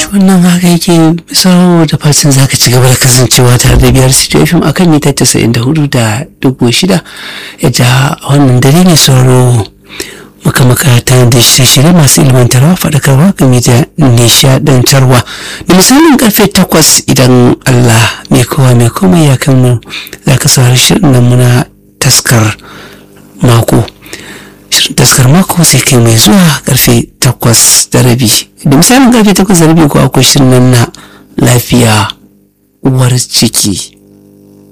wannan haka yake sau da fatan zaka ci gaba da kasancewa tare da biyar situation akan mita casa'in da hudu da dubu shida yadda wannan dare ne sauro muka makarata da shirye masu ilmantarwa faɗakarwa game da nishaɗantarwa da misalin karfe takwas idan allah mai kowa mai komai ya kan mu za ka saurari shirin nan muna taskar mako shirin taskar mako sai kai mai zuwa karfe takwas da rabi da misalin karfe takwas da rabi ko akwai shirin nan na lafiya uwar ciki